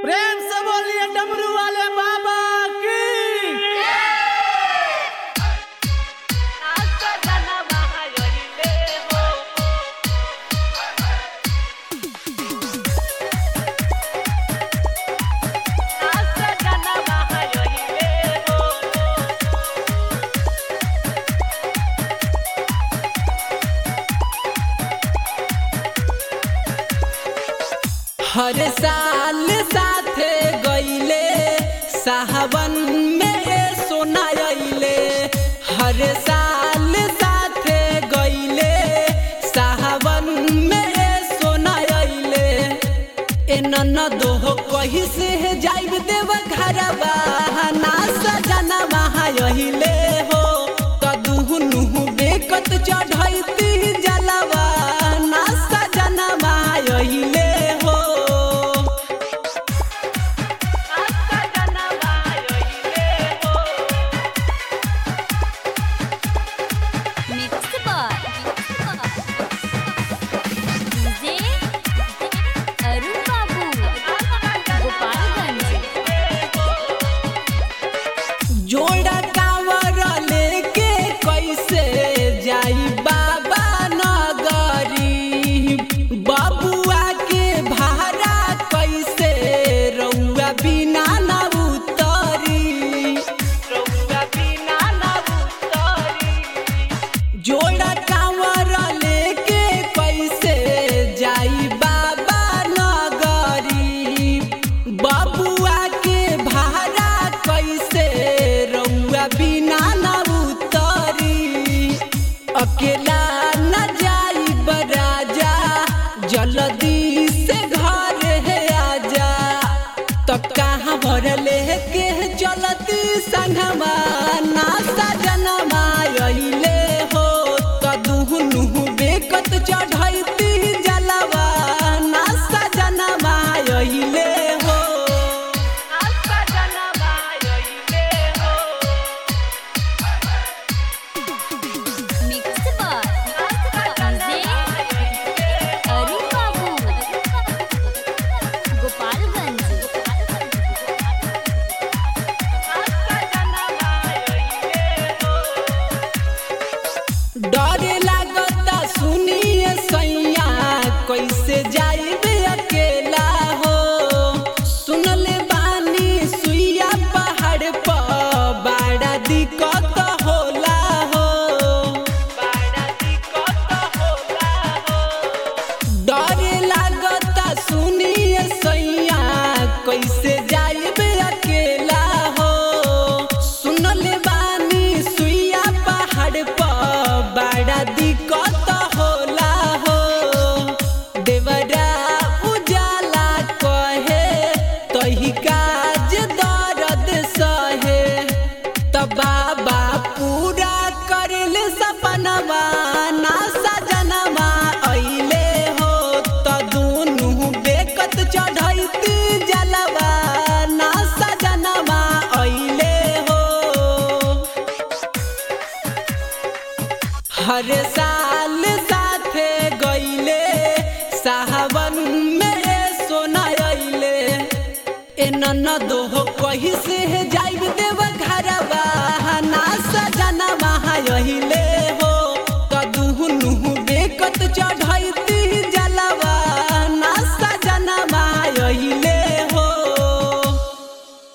प्रेम से बोलिए डमरू वाले बाबा की हर साल साथे गईले साहबन में ए सोना अइले हर साल साथे गईले साहबन में ए सोना अइले ए ननदो हो कही से जाइब देव घरवा ना सजना वहाँ अइले हो कदुहनु बेकत चढ़ैती जलवा ना सजना वहाँ अइले हो मिक्स बार डीजे अरुण बाबू गोपालगंज जोड़ा कांवर लेके कैसे जाई बाबा नगरी बबुआ के भाड़ा कैसे रउआ बिना न उतरी रउआ बिना न उतरी जोड़ा कांवर लेके कैसे जाई बाबा नगरी बबुआ के भाड़ा कैसे रउआ बिना न उतरी अकेला न जाई बराजा जल्दी से घर है आजा तो कहाँ भर लेके चलती संगमा ना सजनमा अइले हो कदुहनु बेकत चढ़ैती जलवा ना सजनमा अइले हो मिक्स बार डीजे अरुण बाबू गोपालगंज डर लागता सुनिए सैया कैसे जाइबे अकेला हो सुनले बानी सुइया पहाड़ पर बड़ा दिक्कत होला हो बड़ा दिक्कत होला हो डर लागता सुनिए सैया कैसे जाइबे अकेला हो सुनले बानी सुइया पहाड़ पर बड़ा दिक्कत होला हो देवरा उजाला कहे तही काज दर्द सहे त बाबा पूरा करल सपनवा ना सजनवा अइले हो त दुनु बेकत चढ़ैती जलवा ना सजनवा अइले हो हर साल साथे गईले साहबन में ए सोना अइले ए ननदो हो कही से जाइब देव घरवा